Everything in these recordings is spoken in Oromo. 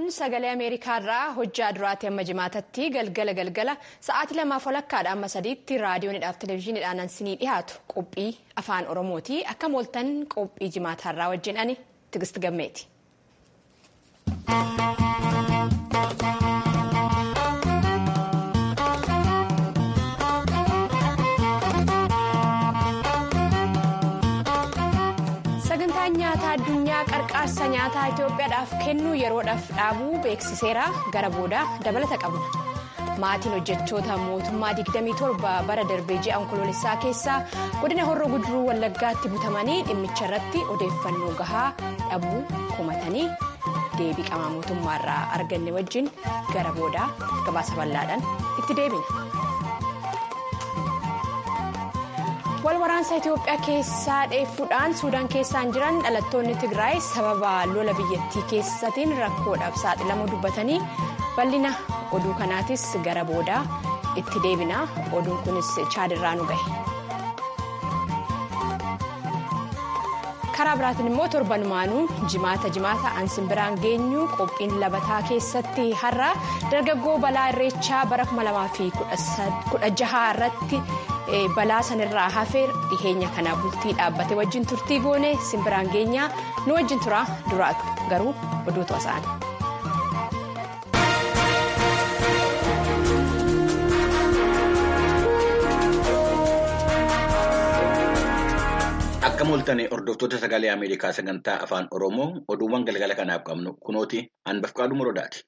sagalee ameerikaarraa hojjaa duraatti amma jimaatatti galgala galgala sa'aatii lamaaf walakkaadha amma sadiitti raadiyoonidhaaf televezyiiniidhaan ansinii dhiyaatu qophii afaan oromooti akka mooltan qophii jimaataarraa wajjin ani tigist gammeeti. sagantaan nyaataa addunyaa qarqaarsa nyaataa itiyoophiyaadhaaf kennu yeroodhaaf dhaabuu beeksiseera gara boodaa dabalata qabna maatiin hojjechoota mootummaa 27 bara darbee ji'a onkoloolessaa keessaa godina horroo guduruu wallaggaatti butamanii dhimmicha irratti odeeffannoo gahaa dhabuu komatanii deebii qaama mootummaarraa arganne wajjin gara boodaa gabaasa bal'aadhaan itti deebina. wal waraansa itiyoophiyaa keessaa dheeffuudhaan suudaan keessaan jiran dhalattoonni tigraay sababa lola biyyattii keessatiin rakkoodhaaf saaxilamuu dubbatanii bal'ina oduu kanaatis gara boodaa itti deebina oduun kunis chaadirraa nu gahe. karaa biraatiin immoo torbanumaanuu jimaata jimaata ansin biraan geenyu qophiin labataa keessatti har'a dargaggoo balaa irreechaa bara 2016 irratti balaa sanirraa hafee dhiheenya kanaa bultii dhaabbate wajjin turtii goone simbiraan geenyaa nu wajjin tura duraatu garuu oduutu asa'an. Akka mooltane hordoftoota sagalee Ameerikaa sagantaa afaan Oromoo oduuwwan galgala kanaaf qabnu kunooti hanbafqaadhu muroodaati.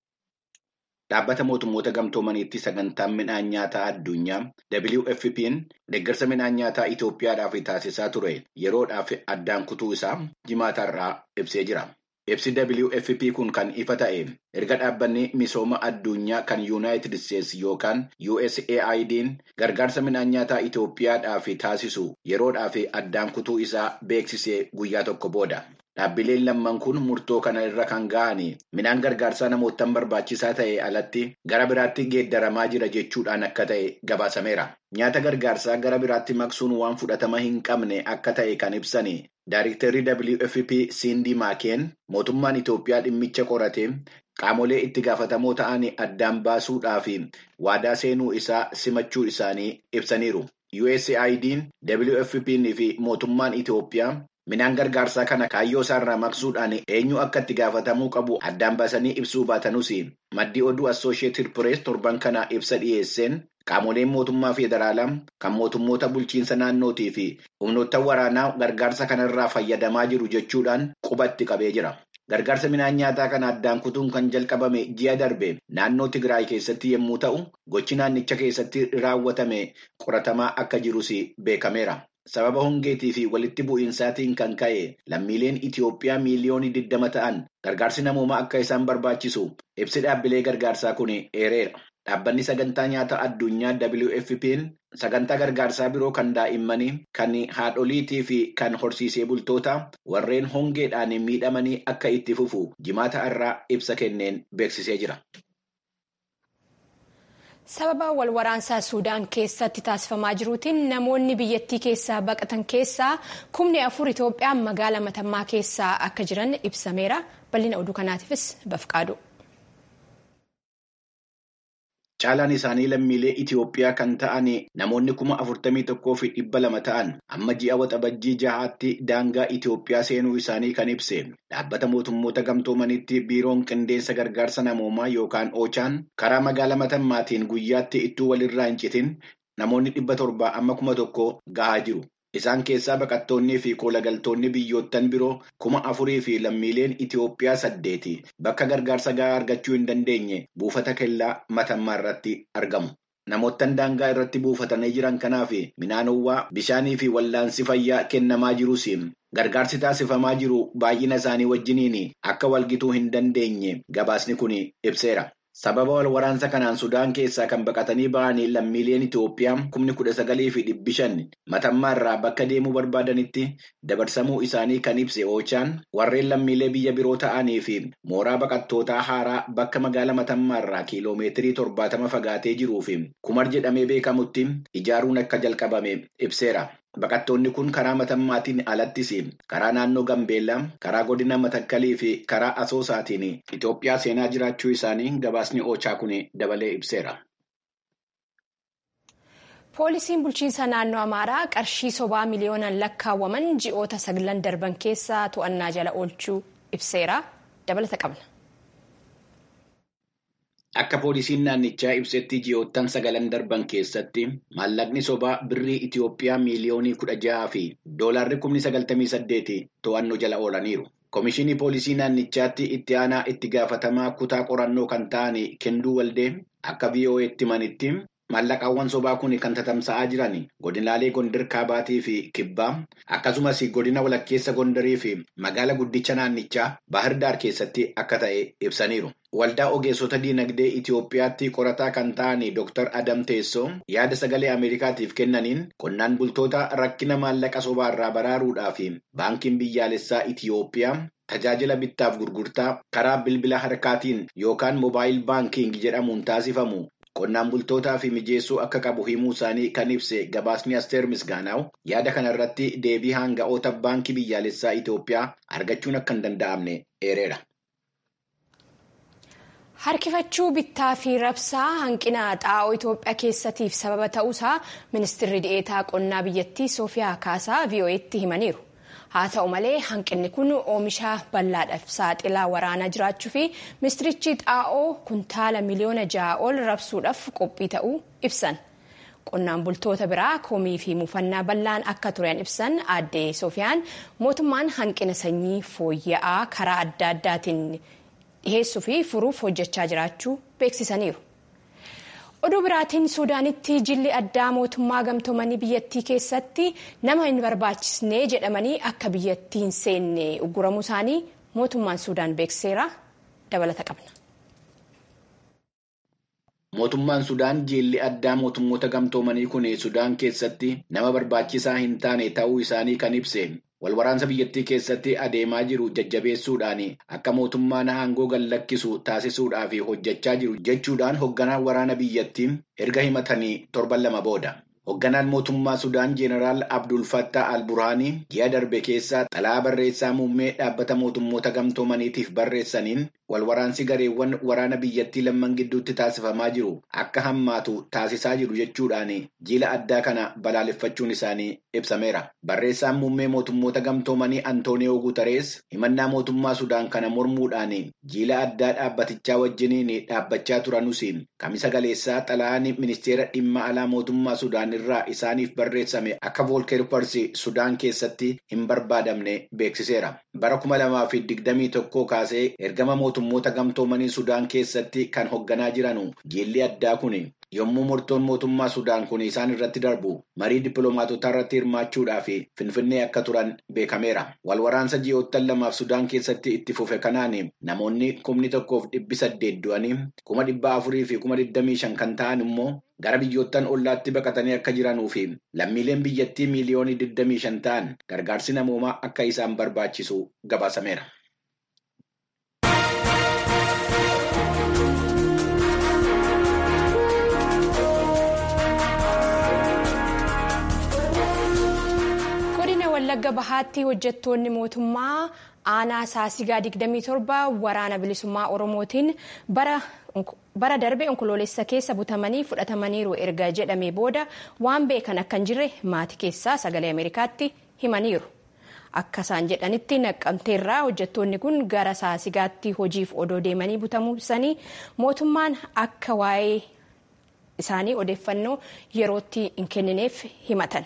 Dhaabbata mootummoota gamtoomaniitti sagantaan midhaan nyaataa addunyaa WFP'n deeggarsa midhaan nyaataa Itoophiyaadhaaf taasisaa ture yeroodhaaf addaan kutuu isaa jimaataarraa ibsee jira. Ibsi WFP kun kan ifa ta'e erga dhaabbanni misooma addunyaa kan Yuunaayitid Isteetsi yookaan USAID'n gargaarsa midhaan nyaataa Itoophiyaadhaaf taasisu yeroodhaaf addaan kutuu isaa beeksisee guyyaa tokko booda. Dhaabbileen lamman kun murtoo kana irra kan ga'an midhaan gargaarsaa namootaan barbaachisaa ta'e alatti gara biraatti geeddaramaa jira jechuudhaan akka ta'e gabaasameera. Nyaata gargaarsaa gara biraatti maqsuun waan fudhatama hin qabne akka ta'e kan ibsan Daayiriktarri WFP Sindi Maakeen mootummaan Itoophiyaa dhimmicha qorate qaamolee itti gaafatamoo ta'an addaan baasuudhaaf waadaa seenuu isaa simachuu isaanii ibsaniiru. USAID'n WFP'n fi mootummaan Itoophiyaa. Midhaan gargaarsaa kana kaayyoo isaarraa maqsuudhaan eenyu akka itti gaafatamuu qabu addaan baasanii ibsuu baatanuus maddii oduu Assooshiyetid Pirees torban kana ibsa dhiyeesseen qaamoleen mootummaa federaalaa kan mootummoota bulchiinsa naannootii fi humnoota waraanaa gargaarsa kanarraa fayyadamaa jiru jechuudhaan qubatti qabee jira. Gargaarsa midhaan nyaataa kana addaan kutuun kan jalqabame ji'a darbe naannoo Tigraay keessatti yommuu ta'u gochi naannicha keessatti raawwatame qoratamaa akka jirus beekameera. Sababa hongeetii fi walitti bu'iinsaatiin kan ka'e lammiileen Itoophiyaa miiliyoonii 20 ta'an gargaarsi namoomaa akka isaan barbaachisu ibsi dhaabbilee gargaarsaa kun eereera. Dhaabbanni sagantaa nyaataa addunyaa WFP'n sagantaa gargaarsaa biroo kan daa'immanii kan haadholiitii fi kan horsiisee bultoota warreen hongeedhaan miidhamanii akka itti fufu jimaata irraa ibsa kenneen beeksisee jira. sababa wal waraansaa suudaan keessatti taasifamaa jiruutiin namoonni biyyattii keessaa baqatan keessaa kumni afur itoophiyaa magaalaa matammaa keessaa akka jiran ibsameera bal'ina oduu kanaatiifis bafqaadu. Caalaan isaanii lammiilee Itoophiyaa kan ta'an namoonni kuma afurtamii tokkoo fi dhibba lama ta'an amma ji'a waxabajjii jahaatti daangaa Itoophiyaa seenuu isaanii kan ibse dhaabbata mootummoota gamtoomanitti biiroon qindeessa gargaarsa namoomaa yookaan oochaan karaa magaalaa matammaatiin guyyaatti ittuu walirraa hin citin namoonni dhibba torbaa amma kuma tokko gahaa jiru. Isaan keessaa baqattoonnii fi koolagaltoonni biyyoottan biroo kuma afurii fi lammiileen Itoophiyaa saddeeti bakka gargaarsa gahaa argachuu hin dandeenye buufata kellaa matammaa irratti argamu. Namoottan daangaa irratti buufatanii jiran kanaaf midhaanowwaa bishaanii fi wallaansi fayyaa kennamaa jirus gargaarsi taasifamaa jiru baay'ina isaanii wajjiniin akka walgituu hin dandeenye gabaasni kun ibseera. Sababa wal waraansa kanaan Sudaan keessaa kan baqatanii ba'anii lammiileen Itoophiyaa kumni kudha sagalii fi dhibbi shan matammaa irraa bakka deemuu barbaadanitti dabarsamuu isaanii kan ibse oochaan warreen lammiilee biyya biroo ta'anii fi mooraa baqattootaa haaraa bakka magaalaa matammaa irraa kiiloomeetirii torbaatama fagaatee jiruu fi kumar jedhamee beekamutti ijaaruun akka jalqabame ibseera. Baqattoonni kun karaa matammaatiin alattis karaa naannoo Gambeellaa, karaa godina Matakkalii fi karaa Asoosaatiin Itoophiyaa seenaa jiraachuu isaanii gabaasni Oochaa kun dabalee ibseera. Poolisiin bulchiinsa naannoo Amaaraa qarshii sobaa miliyoonaan lakkaawwaman ji'oota saglan darban keessa to'annaa jala oolchuu ibseera. Dabalata qabna. Akka poolisiin naannichaa ibsetti ji'oottan sagalan darban keessatti maallaqni sobaa birrii Itoophiyaa miiliyoonii kudha jaha fi doolaarri kumni sagaltamii saddeeti to'annoo jala oolaniiru. Komishinii poolisii naannichaatti itti aanaa itti gaafatamaa kutaa qorannoo kan ta'an Kenduu Waldee akka VOA'tti himanitti maallaqaawwan sobaa kun kan tatamsa'aa jiran godinaalee Gondar Kaabaatii fi Kibbaa akkasumas godina walakkeessa Gondarii fi magaala guddicha naannichaa Bahir Daar keessatti akka ta'e ibsaniiru. Waldaa ogeessota diinagdee Itoophiyaatti qorataa kan ta'an Dr. Adam Teessoo yaada sagalee Ameerikaatiif kennaniin qonnaan bultoota rakkina maallaqa sobaarraa baraaruudhaa fi baankiin biyyaalessaa Itoophiyaa tajaajila bittaaf gurgurtaa karaa bilbila harkaatiin yookaan moobaayil baankiing jedhamuun taasifamu. Qonnaan bultootaa fi mijeessuu akka qabu himuu isaanii kan ibse gabaasni Asteer Misgaanaaw yaada kana irratti deebii hanga'oota baankii biyyaalessaa Itoophiyaa argachuun akka hin danda'amne eereera. Harkifachuu bittaa fi rabsaa hanqina xaa'oo Itoophiyaa keessatiif sababa ta'uusaa ministeerri dhi'eetaa qonnaa biyyattii Soofiyaa Kaasaa VOA'tti himaniiru. Haa ta'u malee hanqinni kun oomisha bal'aadhaaf saaxilaa waraanaa jiraachuu fi ministirichi xaa'oo kuntaala miliyoona ja'a ol rabsuudhaaf qophii ta'uu ibsan. Qonnaan bultoota biraa komii fi mufannaa bal'aan akka turan ibsan aadde Soofiyaan mootummaan hanqina sanyii fooyya'aa karaa adda addaatiin dhiheessuu fi furuuf hojjechaa jiraachuu beeksisaniiru. Oduu biraatiin Suudaanitti jilli addaa mootummaa gamtoomanii biyyattii keessatti nama hin barbaachisne jedhamanii akka biyyattii hin seenne ugguramuu isaanii mootummaan Suudaan beekseera dabalata qabna. Mootummaan Sudaan jilli addaa mootummoota gamtoomanii kun Sudaan keessatti nama barbaachisaa hin taane ta'uu isaanii kan ibse. Walwaraansa biyyattii keessatti adeemaa jiru jajjabeessuudhaan akka mootummaan aangoo gallakkisu taasisuudhaaf hojjechaa jiru jechuudhaan hoogganaan waraana biyyattii erga himatanii torban lama booda. Hoogganaan mootummaa Sudaan Jeenaraal Abdul Fattah Al-Burhaanii ji'a darbe keessa xalayaa barreessaa muummee dhaabbata mootummoota gamtoomaniitiif barreessaniin walwaraansi gareewwan waraana biyyattii lamman gidduutti taasifamaa jiru akka hammaatu taasisaa jiru jechuudhaan jila addaa kana balaaleffachuun isaanii ibsameera. Barreessaan muummee mootummoota gamtoomanii Antooniyoo Guutarees himannaa mootummaa Sudaan kana mormuudhaan jila addaa dhaabbatichaa wajjiniin dhaabbachaa turanus kamisa galeessaa xalayaan ministeera dhimma alaa mootummaa Sudaan irraa isaaniif barreessame akka voolkeerparsi Sudaan keessatti hin barbaadamne beeksiseera. Bara kuma lamaa fi digdamii tokkoo kaasee ergama mootummoota gamtoomanii Sudaan keessatti kan hoogganaa jiranu jilli addaa kun yommuu murtoon mootummaa Sudaan kun isaan irratti darbu marii dippiloomaatotaa irratti hirmaachuudhaaf finfinnee akka turan beekameera. Walwaraansa ji'oottan lamaaf Sudaan keessatti itti fufe kanaan namoonni kumni tokkoof dhibbi saddeet du'anii kuma dhibba afurii fi kuma digdamii shan kan ta'an immoo gara biyyoottan ollaatti baqatanii akka jiranuu fi lammiileen biyyattii miiliyoonii digdamii shan ta'an gargaarsi namoomaa akka isaan barbaachisu gabaasameera. godina wallagga bahaatti hojjettoonni mootummaa aanaa saasigaa 27 waraana bilisummaa oromootiin bara darbe onkoloolessa keessa butamanii fudhatamaniiru erga jedhamee booda waan beekan akka hin jirre maatii keessaa sagalee ameerikaatti himaniiru. Akka isaan jedhanitti naqqamteerraa hojjettoonni kun gara saasigaatti hojiif odoo deemanii butamuu isaanii mootummaan akka waa'ee isaanii odeeffannoo yerootti hin kennineef himatan.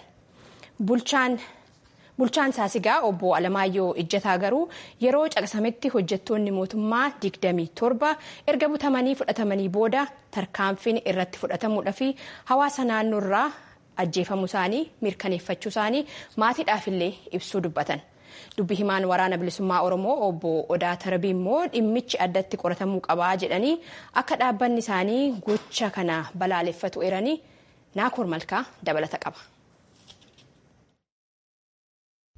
Bulchaan saasigaa obbo Alamaayyoo Ijjataa garuu yeroo caqasametti hojjettoonni mootummaa 27 erga butamanii fudhatamanii booda tarkaanfiin irratti fudhatamuudha fi hawaasa naannoorraa ajjeefamuu isaanii mirkaneeffachuu isaanii maatiidhaafillee ibsuu dubbatan. Dubbi himaan waraana bilisummaa Oromoo obbo Odaa Tarbii immoo dhimmichi addatti qoratamuu qabaa jedhanii akka dhaabbanni isaanii gocha kana balaaleffatu eeranii naakoor malkaa dabalata qaba.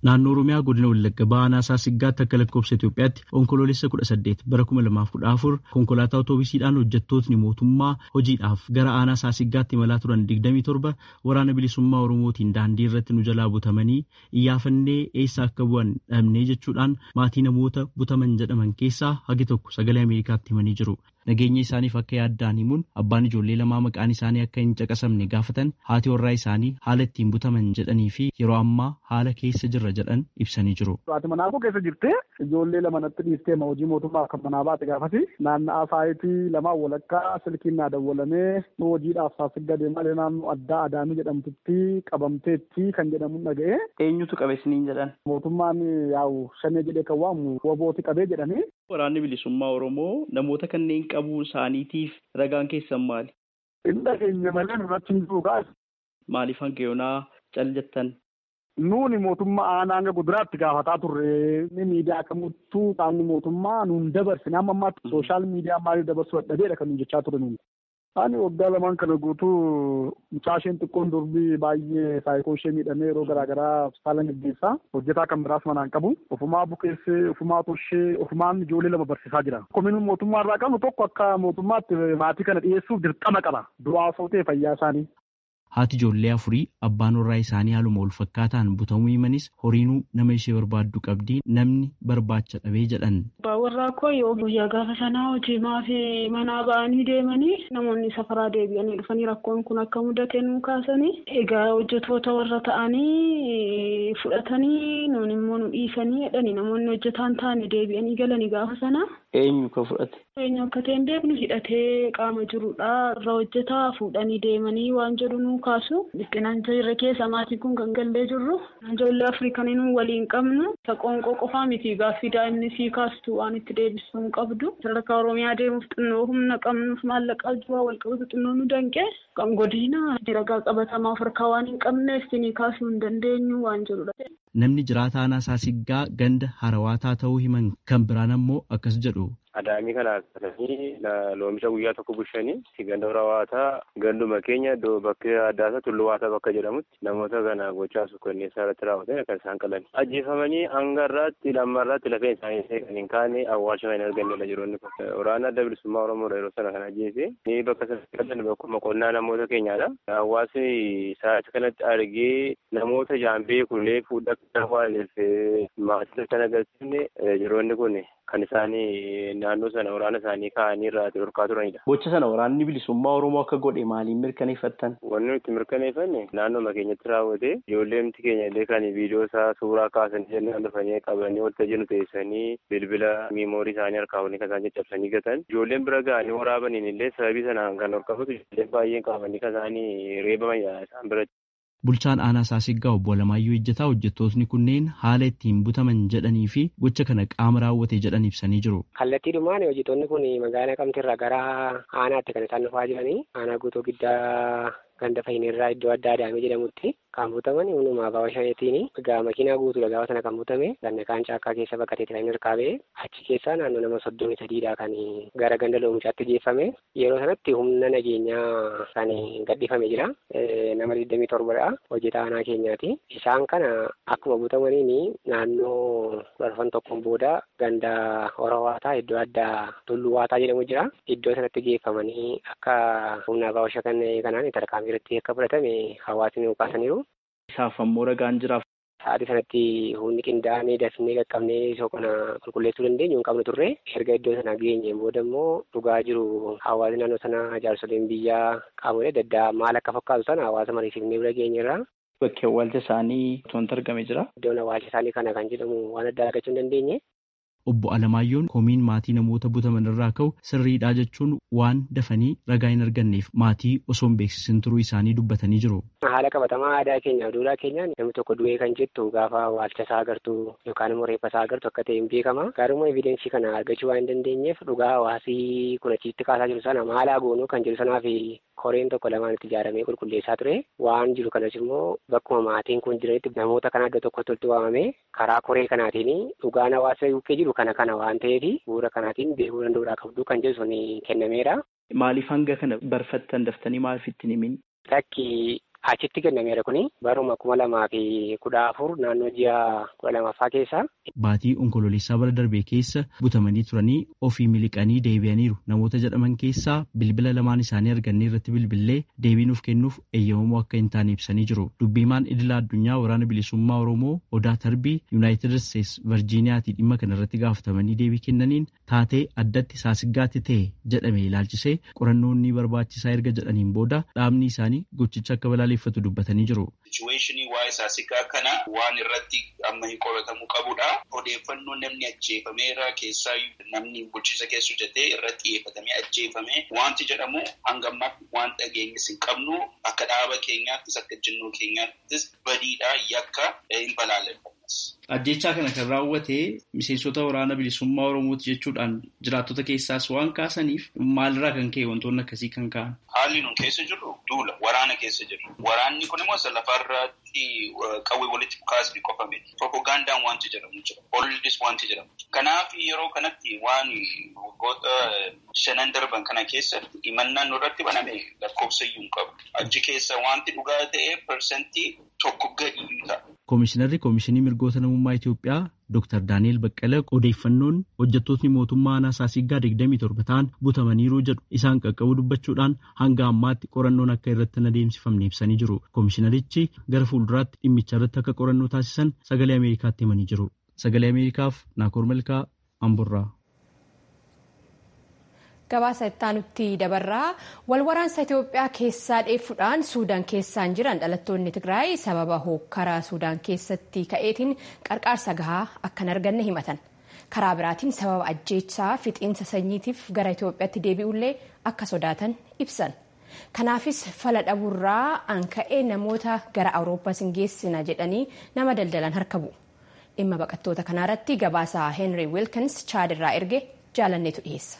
Naannoo Oromiyaa godina Wallagga Baanaa Saasiggaatti akka lakkoofsa Itoophiyaatti onkoloolessa kudha saddeet bara kuma lamaaf kudha afur konkolaataa otoobisiidhaan hojjettootni mootummaa hojiidhaaf gara aanaa Saasiggaatti imalaa turan digdamii torba waraana bilisummaa Oromootiin daandii irratti nu jalaa butamanii iyyaafannee eessa akka bu'an dhabnee jechuudhaan maatii namoota butaman jedhaman keessaa hagi tokko sagalee Ameerikaatti himanii jiru. Nageenya isaaniif akka yaaddaan himuun abbaan ijoollee lamaa maqaan isaanii akka hin caqasamne gaafatan haati warraa isaanii haala ittiin butaman jedhanii fi yeroo ammaa haala keessa jirra jedhan ibsanii jiru. Haati manaafuu keessa jirte ijoollee lama natti dhiistee hojii mootummaa akka manaa baate gaafati naanna'aa saayitii lamaan walakkaa silkiin naa dawwalamee hojiidhaaf saasigga deemaa naannoo addaa adaamii jedhamtutti qabamteetti kan jedhamu dhaga'e. Eenyutu qabe isiniin jedhan? Mootummaan yaa'u shanee jedhee kan waamu wobooti qabee jedhanii. Waraanni bilisummaa Oromoo namoota kanneen qabuu isaaniitiif ragaan keessan maali? Inni dhageenya malee nurratti hin jiru kaas. Maaliif hanga yoonaa cal jettan? Nuuni mootummaa aanaa hanga guduraatti gaafataa turre ni miidiyaa kamittuu qaamni mootummaa nuun dabarsine amma ammaatti sooshaal miidiyaa maaliif dabarsuu dadhabeedha kan nuun jechaa ture nuuni. Ani waggaa lamaan kana guutuu mucaa isheen xiqqoon durbii baay'ee saayikoo ishee miidhamee yeroo garaagaraa hospitaala gaggeessaa hojjetaa kan biraas manaan qabu ofumaa bukeessee ofumaa toshee ofumaan ijoollee lama barsiisaa jira. Komiin mootummaa irraa qabnu tokko akka mootummaatti maatii kana dhiyeessuuf dirqama qaba. Du'aa sootee fayyaa isaanii. Haati ijoollee afurii abbaan warraa isaanii haaluma wal fakkaataan butamuu himanis horiinuu nama ishee barbaaddu qabdii namni barbaacha dhabee jedhan. Abbaan warraa koo yoo guyyaa gaafa sanaa hojii maafi manaa ba'anii deemanii namoonni safaraa deebi'anii dhufanii rakkoon kun akka mudate nuu kaasanii egaa hojjetoota warra ta'anii fudhatanii nuun immoo nu dhiisanii jedhanii namoonni hojjetaan taane deebi'anii galanii gaafa sanaa. Eenyu ka fudhate? Eenyu akka ta'e hin beeknu hidhatee qaama jirudha irra hojjetaa fuudhanii deemanii waan jedhu nuu kaasu dhiphinaan jirre keessa maatiin kun kan gallee jirru ijoollee afrikanii nu waliin qabnu isa qoonqoo qofaa miti gaaffii daa'imni sii kaastu waan itti deebisuu hin qabdu sadarkaa oromiyaa deemuuf xinnoo humna qabnuuf maallaqa jiru wal qabatu xinnoo nu danqe kan godina ragaa qabatamaa of harkaa waan hin qabneef sinii kaasuu hin dandeenyu waan jedhudha. Namni jiraataa aanaa Saasiggaa ganda harawaataa ta'uu himan kan biraan ammoo akkas jedhu. Adaamii kana akkasanii loomisha guyyaa tokko bulchanii ganda harawaataa ganduma keenya iddoo bakka addaa isaa tulluu waataa bakka jedhamutti namoota kana gochaa sukkanneessaa irratti raawwatan kan isaan qalan. Ajjeefamanii hanga irraatti lamma irraatti lafeen isaanii kan hin kaane awwaalcha hin argannedha jiroonni kun. Waraana adda bilisummaa Oromoo yeroo sana kan ajjeese ni bakka sana qalan bakkuma qonnaa namoota keenyaadha. Hawaasni sa'aatii kanatti argee namoota jaambee kunuunee fuudhaa kan waaleef maatii kan agarsiifne jiroonni kun kan isaanii naannoo sana waraana isaanii kaa'anii irraa dhorkaa turanidha. Gocha sana waraanni bilisummaa Oromoo akka godhe maaliin mirkaneeffattan? Wanni nuti mirkaneeffanne naannoo keenyatti raawwate ijoolleemti keenya illee kan viidiyoo isaa suuraa kaasanii jennaan dhufanii qabanii waltajjii nu teessanii bilbila miimoorii isaanii harkaa waliin kan isaan caccabsanii gatan. Ijoolleen bira ga'anii waraabaniin illee sababii sanaan kan horkafatu ijoolleen baay'een qabanii kan isaanii reebamanidha isaan biratti. Bulchaan aanaa Saasiggaa obbo Alamaayyoo Ejjetaa hojjettootni kunneen haala ittiin butaman jedhanii fi gocha kana qaama raawwate jedhan ibsanii jiru. Kallattiidhumaan hojjettoonni kun magaalaa Naqamteerraa gara aanaatti kan isaan dhufaa jiranii aanaa guutuu giddaa ganda fayyinirraa iddoo adda adaamee jedhamutti kan butaman hundumaa baawwa shaneetiin egaa makiinaa guutuudha gaafa sana kan butame ganna kaan caakkaa keessa bakka ta'e kan hirkaa ba'e achi keessaa naannoo nama soddomii sadiidha kan gara ganda loomishaatti geeffame yeroo sanatti humna nageenyaa kan gadhiifame jira nama digdamii torbadha hojjetaa aanaa keenyaati isaan kana akkuma butamaniin naannoo dhufan tokkoon booda ganda horowaataa iddoo addaa tulluu waataa jedhamu jira iddoo sanatti geeffamanii akka humna baawwa shakannee kanaan tarkaanfii irratti akka fudhatame hawaasni kaasaniiru. Isaaf ammoo ragaan jiraaf. Sa'aatii sanatti humni qindaa'anii dafnee qaqqabnee isoo kana qulqulleessuu dandeenyu hin qabnu turre erga iddoo sana geenyeen booda immoo dhugaa jiru hawaasni naannoo sana jaarsoleen biyyaa qaamolee adda addaa maal akka fakkaatu sana hawaasa mariisifnee bira geenyerra. Bakki awwaalcha isaanii wanti argame jira. Iddoon awwaalcha isaanii kana kan jedhamu waan addaa argachuu hin dandeenye. Obbo Alamaayyoon komiin maatii namoota butaman irraa ka'u sirriidhaa jechuun waan dafanii ragaa hin arganneef maatii osoo hin beeksisin turuu isaanii dubbatanii jiru. Haala qabatamaa aadaa keenya duudhaa keenyaan namni tokko du'ee kan jettu gaafa awwaalcha isaa agartu yookaan immoo reeffa isaa agartu akka ta'e hin beekama. Garuu evidensii kana argachuu waan hin dandeenyeef dhugaa hawaasii kun achitti kaasaa jiru sana maalaa goonuu kan jedhu sanaaf koreen tokko lamaan itti ijaaramee qulqulleessaa ture. Waan jiru kanas immoo bakkuma maatiin kun jiranitti namoota kana iddoo tokkotti walitti waamamee karaa koree kanaatiin dhugaan hawaasa bukkee jiru kana kana waan ta'eef bu'uura kanaatiin beekuu danda'uudhaa qabdu kan jedhu sun kennameera. Maaliif hanga kana barfattan daftanii maaliif ittiin himin? Lakki achitti kennameera kuni baruma kuma lamaa fi kudha afur naannoo ji'a kudha lamaffaa keessa. Baatii onkololeessaa bara darbee keessa butamanii turanii ofii miliqanii deebi'aniiru namoota jedhaman keessaa bilbila lamaan isaanii argannee irratti bilbillee deebii nuuf kennuuf eeyyamamoo akka hin taane ibsanii jiru. Dubbiimaan idila addunyaa waraana bilisummaa Oromoo Odaa Tarbii Yuunaayitid Isteets Virjiiniyaatii dhimma kana irratti gaafatamanii deebii kennaniin taatee addatti saasiggaatti ta'e jedhame ilaalchisee qorannoonni barbaachisaa erga jedhaniin booda dhaabni isaanii gochicha akka balaaleffatu dubbatanii jiru. Sichuweeshinii waa'ee saasiggaa kana waan irratti amma hin qoratamuu qabudha. Odeeffannoo namni ajjeefameera keessaa namni bulchiisa keessa hojjetee irratti xiyyeeffatamee ajjeefame wanti jedhamu hanga ammaatti waan dhageenyis hin qabnu akka dhaaba keenyaattis akka jennuu keenyaattis badiidhaa yakka hin balaaleffannas. Ajjechaa kana kan raawwate miseensota waraana bilisummaa Oromooti jechuudhaan jiraattota keessaas waan kaasaniif maalirraa kan ka'e wantoonni akkasii kan ka'an. Haalli nun keessa jirru duula waraana keessa jirru. Waraanni kun immoo lafarratti qawwee walitti kaasni qofa miti. Propagandaan wanti jedhamu jira. Olidis wanti jedhamu jira. Kanaaf yeroo kanatti waan waggoota shanan darban kana keessatti himannaan nurratti baname lakkoofsa iyyuu hin qabu. Achi keessa wanti dhugaa ta'e parsantii tokko gadi ta'a. Koomishinarri Koomishinii Mirgoota Namummaa Itoophiyaa Dr. Daani'el Baqqala odeeffannoon hojjettootni mootummaa aanaa Saasiggaa 27 ta'an butamaniiru jedhu isaan qaqqabu dubbachuudhaan hanga ammaatti qorannoon akka irratti hin adeemsifamne ibsanii jiru. Koomishinarichi gara fuulduraatti dhimmicha irratti akka qorannoo taasisan sagalee Ameerikaatti himanii jiru. Sagalee Ameerikaaf Naakoor Malkaa Amburraa. Gabaasa ittaanutti dabarraa wal waraansa Itoophiyaa keessaa dheeffuudhaan Suudaan keessaan jiran dhalattoonni Tigraay sababa hookkaraa Suudaan keessatti ka'eetiin qarqaarsa gahaa akka hin arganne himatan. Karaa biraatiin sababa ajjeechaa fixiinsa sanyiitiif gara Itoophiyaatti deebi'ullee akka sodaatan ibsan. Kanaafis fala dhabuurraa an ka'ee namoota gara Awurooppaas hin geessina jedhanii nama daldalan harka bu'u. Dhimma baqattoota kanaarratti gabaasa Henry Wilkins chaadirraa erge jaalanneetu dhiyeessa.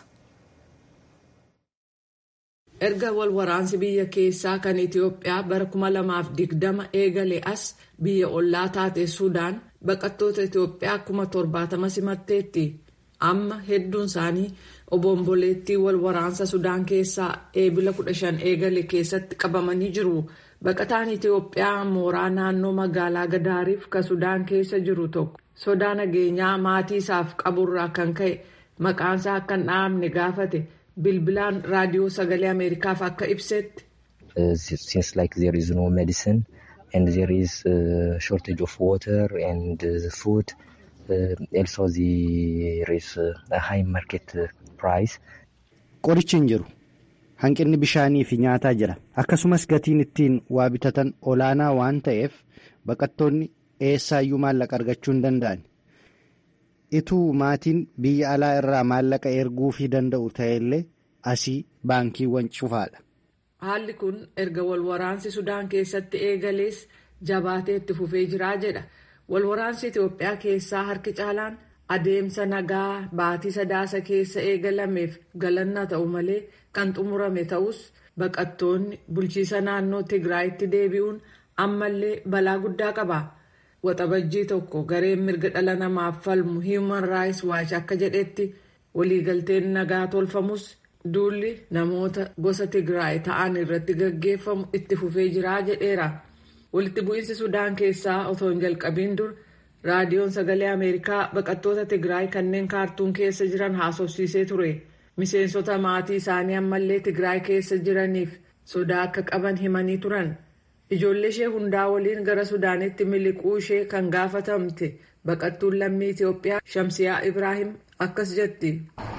erga wal waraansi biyya keessaa kan itiyoophiyaa bara 2020 eegale as biyya ollaa taate suudaan baqattoota itiyoophiyaa 70 simatteetti amma hedduun isaanii obomboleettii wal waraansa sudaan keessaa eebila 15 eegale keessatti qabamanii jiru baqataan itiyoophiyaa mooraa naannoo magaalaa gadaariif ka sudaan keessa jiru tokko sodaa nageenyaa maatii isaaf qaburraa kan ka'e maqaansaa akka hin dhahamne gaafate. bilbilaan raadiyoo sagalee ameerikaaf akka ibsetti. since like there is no medicine and there is uh, shortage of water and uh, food uh, also there is uh, a high market price. qorichi hin jiru hanqinni bishaanii fi nyaataa jira akkasumas gatiin ittiin waa bitatan olaanaa waan ta'eef baqattoonni eessaayyuu maallaqa argachuu hin danda'an. ituu maatiin biyya alaa irraa maallaqa erguufii danda'u ta'ellee asii baankiiwwan cufaadha. haalli kun erga walwaraansi sudaan keessatti eegalees jabaatee itti fufee jiraa jedha walwaraansi itiyoophiyaa keessaa harki caalaan adeemsa nagaa baatii sadaasa keessa eegalameef galanna ta'u malee kan xumurame ta'us baqattoonni bulchiisa naannoo tigraayitti deebi'uun ammallee balaa guddaa qaba. waxabajjii tokko gareen mirga dhala namaaf falmu human rights watch akka jedhetti waliigalteen nagaa tolfamus duulli namoota gosa tigraay ta'an irratti gaggeeffamu itti fufee jiraa jedheera walitti bu'iinsi sudaan keessaa otoo hin jalqabiin dur raadiyoon sagalee ameerikaa baqattoota tigraay kanneen kaartuun keessa jiran haasofsiisee ture miseensota maatii isaanii ammallee tigraay keessa jiraniif sodaa akka qaban himanii turan. ijoollee ishee hundaa waliin gara sudaanitti miliquu ishee kan gaafatamte baqattuun lammii itiyoophiyaa shamsiyaa ibraahim akkas jetti.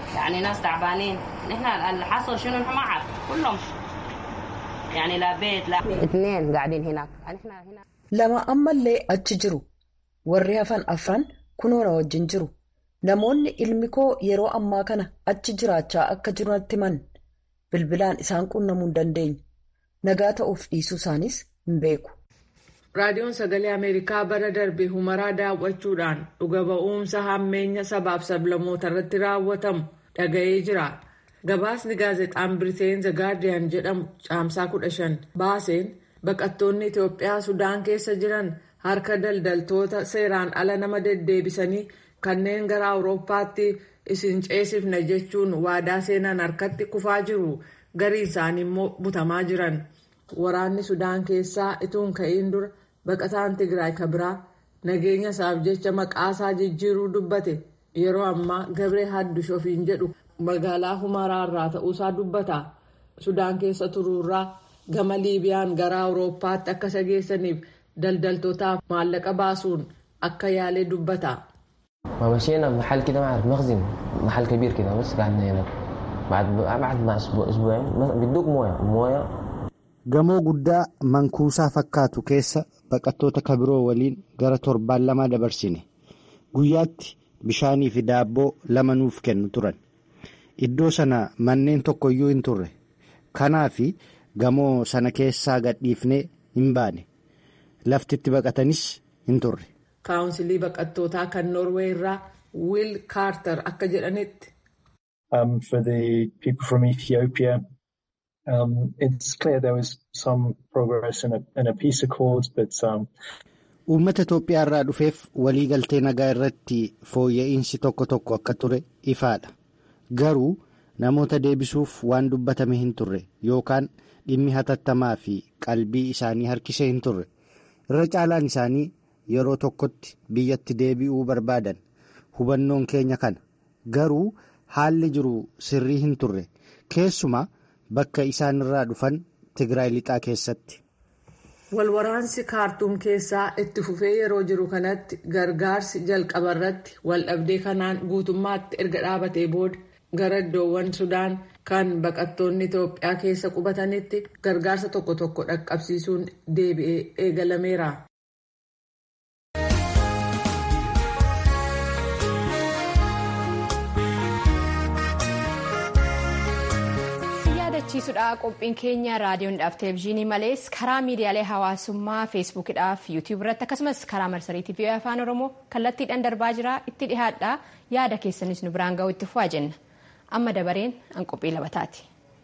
lama ammallee achi jiru warri hafan afran kunoo na wajjin jiru namoonni ilmi koo yeroo ammaa kana achi jiraachaa akka jiranitti himan bilbilaan isaan qunnamuu hin dandeenye nagaa ta'uuf dhiisuu isaanis hin beeku. raadiyoon sagalee ameerikaa bara darbe humaraa daawwachuudhaan dhuga ba'umsa hammeenya sabaaf sablamoota irratti raawwatamu dhaga'ee jira gabaasni gaazexaan biriteen the guardian jedhamu caamsaa 15 baaseen baqattoonni itiyoophiyaa sudaan keessa jiran harka daldaltoota seeraan ala nama deddeebisanii kanneen gara awurooppaatti isin ceesifna jechuun waadaa seenan harkatti kufaa jiru gariin isaanii immoo butamaa jiran waraanni sudaan keessaa ituun ka'iin dura baqataan tigraay kabiraa nageenya isaaf jecha maqaasaa jijjiiruu dubbate yeroo ammaa gabree haddush ofiin jedhu magaalaa humaraarraa ta'uusaa dubbata sudaan keessa turuurraa gama liibiyaan gara awurooppaatti akka isa geessaniif daldaltootaaf maallaqa baasuun akka yaalee dubbata. ما مشينا محل كده ما اعرف مخزن محل كبير كده بس قعدنا هناك بعد بعد مع اسبوع اسبوعين بيدوك مويه مويه gamoo guddaa mankuusaa fakkaatu keessa baqattoota kabiroo waliin gara torbaan lama dabarsine guyyaatti bishaanii fi daabboo lama nuuf kennu turan iddoo sana manneen tokkoyyuu hin turre kanaaf gamoo sana keessaa gadhiifnee hin baane laftitti baqatanis hin turre. kaawunsilii baqattootaa kan noorwee irraa wiil kaartar akka jedhanitti. Um, for the people from Ethiopia, um, it's clear there was some progress in a, in a peace accord, but. Um... Uummata Itoophiyaa irraa dhufeef waliigaltee nagaa irratti fooyya'insi tokko tokko akka ture ifaadha. Garuu namoota deebisuuf waan dubbatame hin turre yookaan dhimmi hatattamaa fi qalbii isaanii harkisee hin turre. Irra caalaan isaanii yeroo tokkotti biyyatti deebi'uu barbaadan hubannoon keenya kana garuu haalli jiru sirrii hin turre keessumaa bakka isaan irraa dhufan tigraay lixaa keessatti. walwaraansi kaartuum keessaa itti fufee yeroo jiru kanatti gargaarsi jalqaba irratti waldhabdee kanaan guutummaatti erga dhaabatee booda gara iddoowwan sudaan kan baqattoonni itoophiyaa keessa qubatanitti gargaarsa tokko tokko dhaqqabsiisuun deebi'ee eegalameera. yaadachiisudha qophiin keenya raadiyoodhaaf televezyiinii malees karaa miidiyaalee hawaasummaa feesbuukidhaaf yuutiyuub irratti akkasumas karaa marsariitii fi afaan oromoo kallattiidhaan darbaa jira itti dhihaadha yaada keessanis nu biraan ga'u itti fufaa jenna amma dabareen an qophii labataati.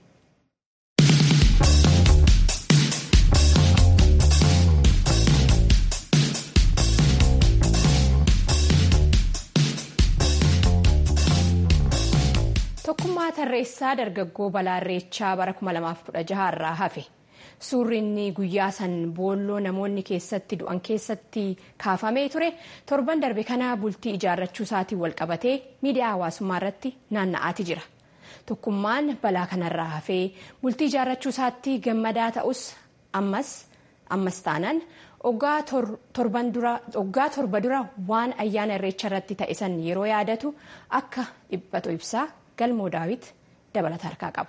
tokkummaa tarreessaa dargaggoo balaa irreechaa bara 2016 irraa hafe suurri inni guyyaa san boolloo namoonni keessatti du'an keessatti kaafamee ture torban darbe kana bultii ijaarrachuu isaatiin walqabatee miidiyaa hawaasummaa irratti naanna'aati jira tokkummaan balaa kanarraa hafee bultii ijaarrachuu isaatti gammadaa ta'us ammas ammas taanaan oggaa torba dura waan ayyaana irreecha irratti ta'e san yeroo yaadatu akka dhiphatu ibsaa. galmoo daawit dabalata harkaa qaba.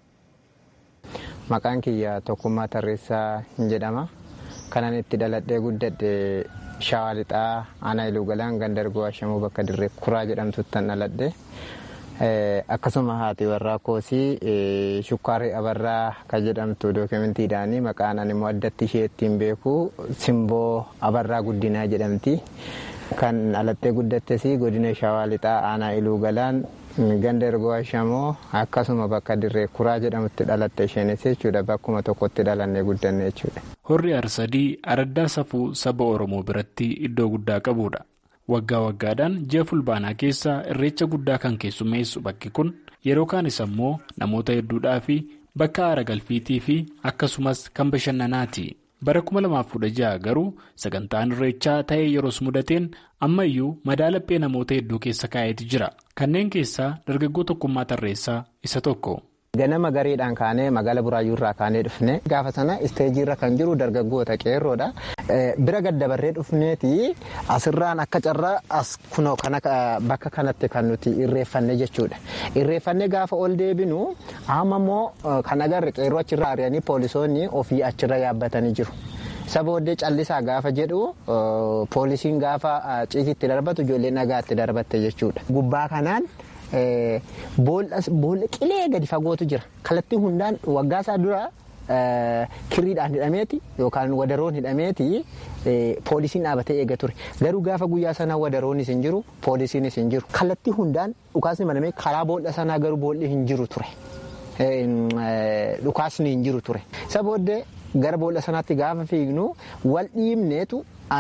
Maqaan kiyya tokkummaa tarreessaa hin jedhama. Kanan itti dhaladhee guddadhe shawaa lixaa aanaa iluu galaan gandargoo ashamuu bakka dirree kuraa jedhamtutti kan dhaladhe. Akkasuma haati warraa koosii shukkaarri abarraa kan jedhamtu dookumentiidhaani maqaan ani immoo addatti ishee ittiin beeku simboo abarraa guddinaa jedhamti. Kan dhalattee guddattes godina shawaa lixaa aanaa iluu galaan ganda ergoo ashamoo akkasuma bakka dirree kuraa jedhamutti dhalatte isheenis jechuudha bakkuma tokkotti dhalannee guddanne jechuudha. Horri arsadii araddaa safuu saba Oromoo biratti iddoo guddaa qabudha. Waggaa waggaadhaan ji'a fulbaanaa keessa irreecha guddaa kan keessummeessu bakki kun yeroo kaanis ammoo namoota hedduudhaa fi bakka aara galfiitii fi akkasumas kan bashannanaati. Bara 2016 garuu sagantaan irreechaa ta'ee yeroos mudateen ammayyuu madaalaphee namoota hedduu keessa kaa'eeti jira. Kanneen keessaa dargaggoo tokkummaa tarreessaa isa tokko. Ganama gareedhaan kaanee magaala buraayyuu irraa kaanee dhufne gaafa sana isteejii irra kan jiru dargaggoota qeerroodha. Bira gaddabarree dhufneeti asirraan akka carraa as kunoo bakka kanatti kan nuti irreeffanne jechuudha. Irreeffanne gaafa ol deebinu amma immoo kan agarre qeerroo achirraa ari'anii poolisoonni ofii achirra yaabbatanii jiru. Isa booddee callisaa gaafa jedhu poolisiin gaafa ciisitti darbatu ijoollee nagaatti darbatte jechuudha. Gubbaa kanaan. Boolla qilee gadi fagootu jira. Kallattii hundaan waggaa isaa dura kirriidhaan hidhameeti yookaan wadaroon hidhameeti poolisiin dhaabatee eega ture. Garuu gaafa guyyaa sanaa wadaroonis hin jiru poolisiinis hin jiru. Kallattii hundaan dhukaasni banamee karaa boolla sanaa garuu boolli hin jiru ture. Dhukaasni hin jiru ture. Isa booddee gara boolla sanaatti gaafa fiignu wal dhiibneetu ani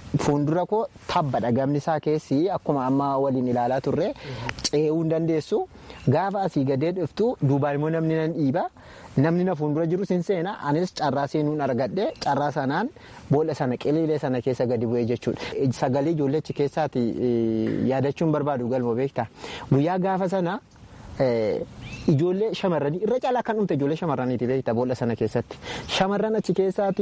fuuldura koo tabbadha gamni isaa keessi akkuma amma waliin ilaalaa turre ce'uu hin dandeessu gaafa asii gadee dhuftu duubaan immoo namni nan dhiiba namni na fuuldura jiru sin seena anis carraa seenuun argadhe carraa sanaan boolla sana qiliilee sana keessa gadi bu'ee jechuudha sagalee ijoollechi keessaati yaadachuun barbaadu galma beektaa guyyaa gaafa sana ijoollee shamarranii irra caalaa kan dhumte ijoollee shamarraniiti beektaa boolla sana keessatti shamarran achi keessaati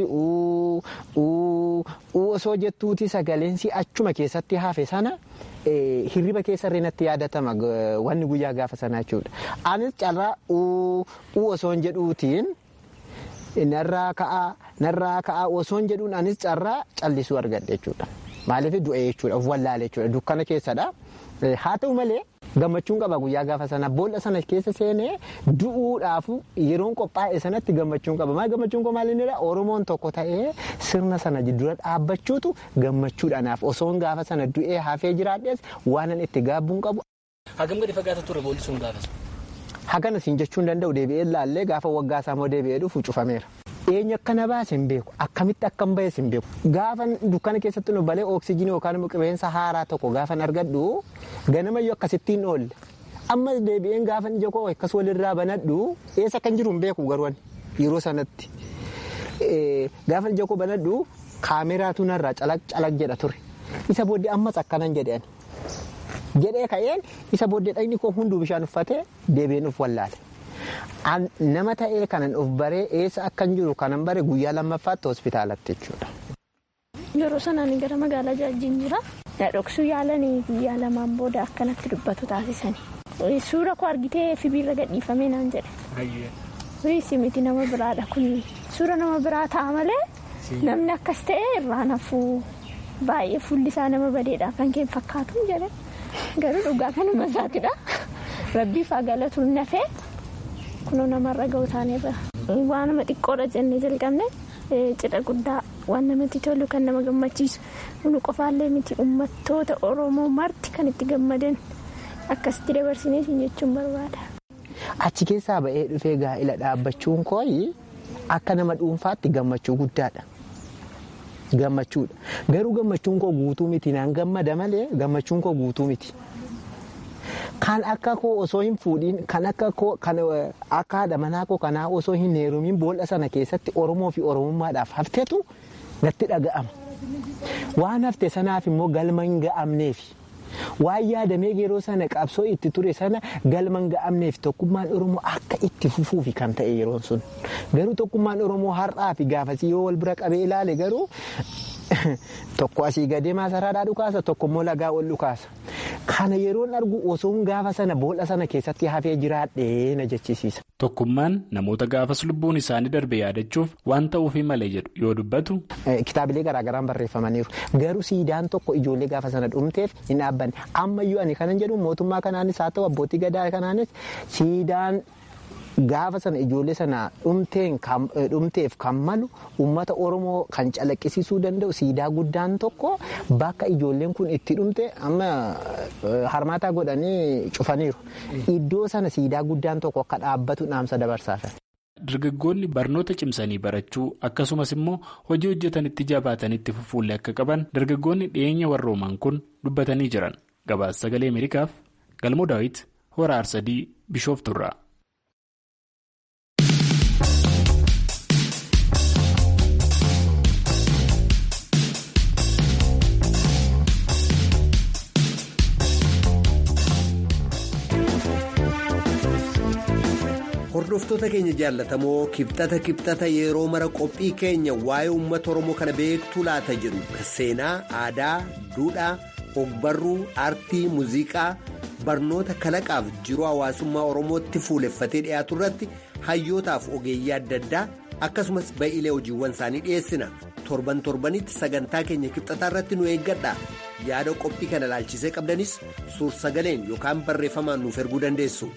osoo jettuuti sagaleensii achuma keessatti hafe sana hirriba keessa irree natti yaadatama wanni guyyaa gaafa sana jechuudha anis carraa osoo hin jedhuutiin narraa ka'aa narraa ka'aa osoo hin jedhuun anis carraa callisuu argadhe jechuudha maaliif du'e jechuudha of wallaale jechuudha dukkana keessadha haa ta'u malee. gammachuun qaba guyyaa gaafa sana boolla sana keessa seenee du'uudhaaf yeroon qophaa'e sanatti gammachuun qaba maal gammachuun koo maal inni oromoon tokko ta'ee sirna sana dura dhaabbachuutu gammachuudhaanaaf osoon gaafa sana du'ee hafee jiraadhees waanan itti gaabbuun qabu. Hagam gadi fagaata ture boolli sun gaafa Hagana siin jechuu hin danda'u deebi'ee laallee gaafa waggaa isaa immoo deebi'ee dhufu cufameera. Eenyu akka na baase hin beeku akkamitti akka hin bahes hin beeku gaafa dukkana keessatti nu balee oksijiinii yookaan immoo qilleensa haaraa tokko gaafa argadhu ganamayyuu akkasittiin oolle amma deebi'een gaafa ija koo akkas walirraa banadhu eessa kan jiru hin beeku garuu yeroo sanatti gaafa ija koo banadhu kaameraatu narraa calag calag jedha ture isa booddee ammas akkanan jedheen jedhee ka'een isa booddee dhagni koo hunduu bishaan uffatee deebi'een uf wallaale. nama ta'ee kanan of baree eessa akkan jiru kanan bare guyyaa lammaffaatti hospitaalatti jechuudha. Yeroo sanaan gara magaalaa jaajjiin jira. Dhoksuu yaalanii guyyaa lamaan booda akkanatti dubbatu taasisanii. Suura koo argitee fibiirra gadhiifamee naan jedhe. Riisi miti nama biraadha kun suura nama biraa ta'a malee namni akkas ta'e irraa nafuu baay'ee fuulli isaa nama badeedha kan keen fakkaatu jedhe garuu dhugaa kanuma isaatidha. Rabbiif haa galatuun nafee. kunoo namarra ga'u taaneerra waan nama xiqqoodha jennee jalqabne cidha guddaa waan namatti tolu kan nama gammachiisu nu qofaallee miti uummattoota oromoo marti kan itti gammadan akkasitti dabarsinee jechuun barbaada. Achi keessaa ba'ee dhufee gaa'ila dhaabbachuun kooyi akka nama dhuunfaatti gammachuu guddaadha. Gammachuudha. Garuu gammachuun koo guutuu miti naan gammada malee gammachuun koo guutuu miti. Kan akka koo osoo hin fuudhiin kan akka koo kan akka haadha manaa koo kanaa osoo hin heerumiin boolla sana keessatti Oromoo fi Oromummaadhaaf hafteetu natti dhaga'ama. Waan hafte sanaaf immoo galma hin ga'amneef. Waan yaadamee yeroo sana qabsoo itti ture sana galma hin ga'amneef tokkummaan Oromoo akka itti fufuufi kan ta'e yeroon sun. Garuu tokkummaan Oromoo har'aa fi gaafasii yoo wal bira qabee ilaale garuu tokko asii gadee maasaraadhaa dhukaasa tokko immoo lagaa ol dhukaasa. Kana yeroon argu osoon gaafa sana boolla sana keessatti hafee jiraadhee na jechisiisa. Tokkummaan namoota gaafas lubbuun isaanii darbe yaadachuuf waan ta'uufii malee jedhu yoo dubbatu. Kitaabilee garaagaraan barreeffamaniiru. Garuu siidaan tokko ijoollee gaafa sana dhumteef hin dhaabbanne. Ammayyuu ani kanan jedhu mootummaa kanaanis haa ta'u abbootii gadaa kanaanis siidaan gaafa sana ijoollee sana dhumteef kan malu uummata oromoo kan calaqqisiisuu danda'u siidaa guddaan tokko bakka ijoolleen kun itti dhumte amma harmaataa godhanii cufaniiru iddoo sana siidaa guddaan tokko akka dhaabbatu dhaamsa dabarsaafan. Dargaggoonni barnoota cimsanii barachuu akkasumas immoo hojii hojjetanitti jabaatanitti fufuullee akka qaban dargaggoonni dhiyeenya warrooman kun dubbatanii jiran gabaasa sagalee Ameerikaaf galmoo daawit hora aarsadii bishoofturraa. hordoftoota keenya jaallatamoo kibxata kibxata yeroo mara qophii keenya waa'ee uummata oromoo kana beektuu laata jedhu seenaa aadaa duudhaa ogbarruu aartii muuziqaa barnoota kalaqaaf jiruu hawaasummaa oromootti fuuleffatee dhiyaatu irratti hayyootaaf ogeeyyii adda addaa akkasumas ba'iilee hojiiwwan isaanii dhiyeessina torban torbanitti sagantaa keenya kibxataa irratti nu eeggadha yaada qophii kana ilaalchisee qabdanis suur sagaleen yookaan barreeffamaan nuuf erguu dandeessu.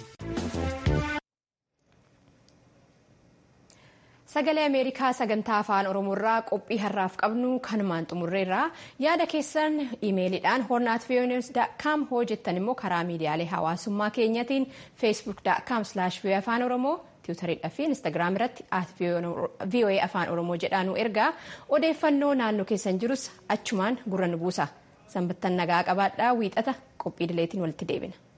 Sagalee Ameerikaa sagantaa afaan Oromoorraa qophii har'aaf qabnu kanumaan xumurreerraa yaada keessan imeeliidhaan hornaat hoo jettan immoo karaa miidiyaalee hawaasummaa keenyatiin feesbuuk.com afaan oromoo tiwutariidhaa fi instaagiraam irratti voa afaan oromoo jedhaa nu ergaa odeeffannoo naannoo keessan jirus achumaan gurra nu buusa sanbattan nagaa qabaadhaa wiixata qophii dileetiin walitti deebina.